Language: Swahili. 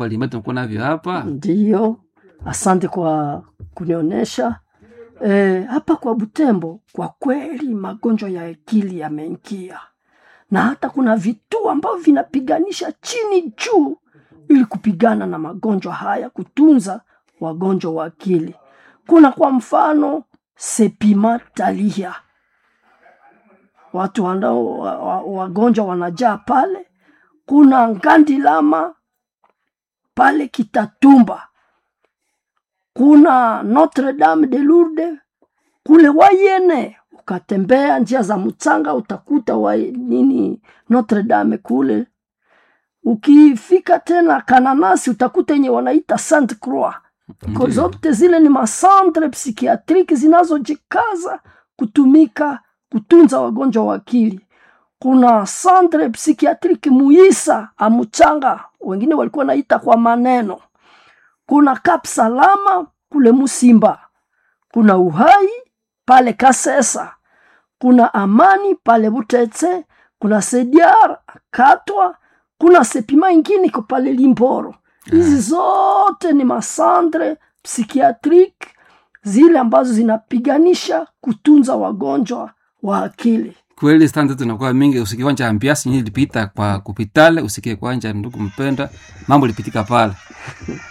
mbalimbali tunakuwa navyo hapa. Ndiyo, asante kwa kunionyesha e, hapa kwa Butembo. Kwa kweli magonjwa ya akili yameingia, na hata kuna vituo ambavyo vinapiganisha chini juu ili kupigana na magonjwa haya, kutunza wagonjwa wa akili. Kuna kwa mfano Sepima Talia, watu wanao wa- wa- wagonjwa wanajaa pale. Kuna Ngandilama pale Kitatumba, kuna Notre Dame de Lourdes kule Wayene. Ukatembea njia za Mtsanga utakuta wa nini Notre Dame kule. Ukifika tena Kananasi utakuta yenye wanaita Sainte Croix. Ko zote zile ni masantre psikiatriki zinazojikaza kutumika kutunza wagonjwa wa akili. Kuna santre psikiatriki Muisa Amuchanga, wengine walikuwa naita kwa maneno. Kuna Kap Salama kule Musimba, kuna Uhai pale Kasesa, kuna Amani pale Butetse, kuna Sediar Katwa, kuna Sepima ingine iko pale Limboro. Hizi zote ni masandre psikiatriki zile ambazo zinapiganisha kutunza wagonjwa wa akili. Kweli stande tunakuwa mingi, usikie kwanja ambiasi nyinyi ilipita kwa kupitale, usikie kwanja ndugu mpenda, mambo ilipitika pale